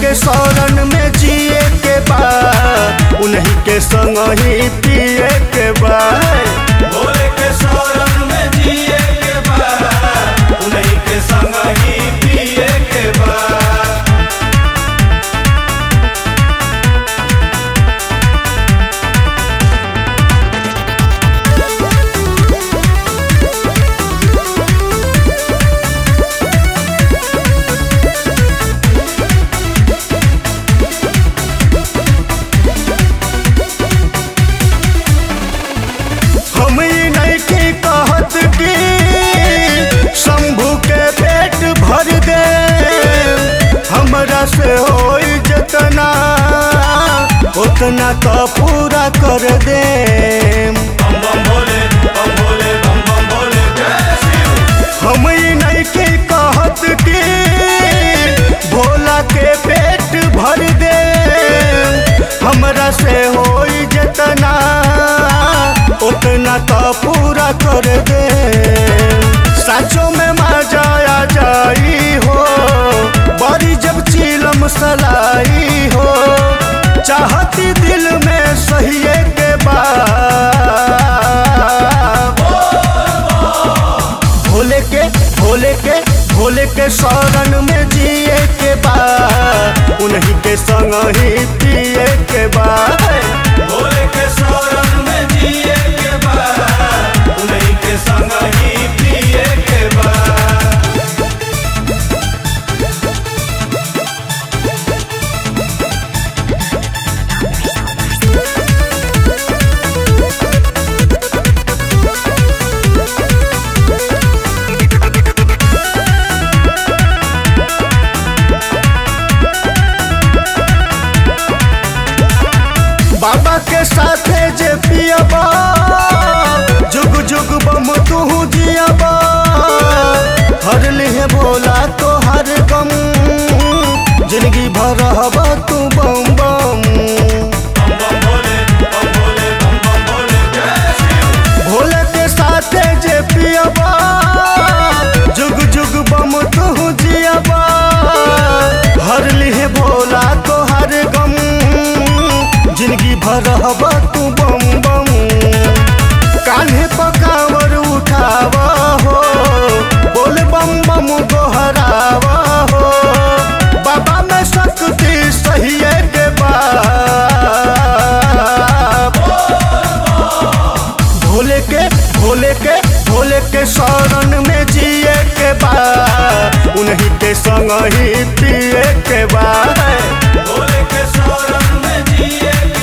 के शरण में जिए के बा उन्हीं के संग ही पिए के बा भोले के शरण में जिए के बा उन्हीं के संग ही पिए के बा हम ई नहीं की कहत कि शंभू के पेट भर दे हमरा से होई जितना उतना तो पूरा कर दे बम बम भोले बम भोले बम बम भोले जय शिव हम ई नहीं की कहत कि भोला के पेट भर दे हमरा से होई जितना उतना तो पूरा कर दे साचो में मजा आ जाई हो बड़ी जब चीलम सलाई हो चाहती दिल में सहिए के बाद भोले के भोले के भोले के शरण में जिए के बा उन्हीं के संग ही पिए के बा भोले के शरण में जिए के बा उन्हीं के संग ही पिए के बा बाबा के साथे जे पियबा जुग जुग बम तू जियबा हर लिहे भोला तो हर गम जिंदगी भर रहबा तू बम बम बम बम भोले बम भोले बम बम भोले जय शिव भोले के साथे जे पियबा जुग जुग बम तू जियबा हर लिहे भोला तो हर गम जिंदगी भर रहबा तू बम बम कान्हे पकावर उठावा हो बोल बम बम गोहरावा हो बाबा में शक्ति सही के बा भोले के भोले के भोले के शरण में जिए के बा उन्हीं के संग ही पिए के बा भोले के शरण में जिए